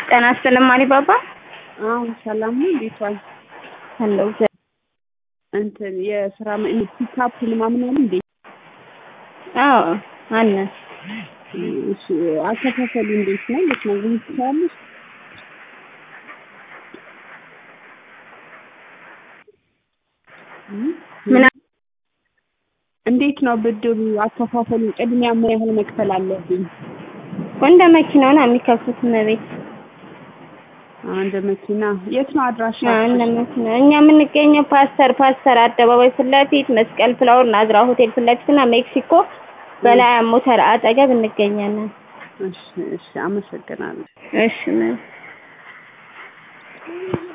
ጤና ይስጥልኝ አሊባባ። አዎ ሰላም ነው። እንዴት ዋልሽ? አለሁ እግዚአብሔር እንትን የስራ ፒካፕ ምናምን አለ እንዴ? አዎ አለ። እሺ አከፋፈሉ እንዴት ነው? ልትነግሪኝ ትችያለሽ? ምን እንዴት ነው ብድሩ አከፋፈሉ? ቅድሚያ ምን ያህል መክፈል አለብኝ? እንደ መኪናው ነው የሚከፍሉት እመቤት። አንድ መኪና የት ነው አድራሻ? አዎ እንደ መኪና እኛ የምንገኘው ፓስተር ፓስተር አደባባይ ፊት ለፊት መስቀል ፍላወር ናዝራ ሆቴል ፊት ለፊት እና ሜክሲኮ በላይ ሞተር አጠገብ እንገኛለን። እሺ እሺ፣ አመሰግናለሁ። እሺ ምን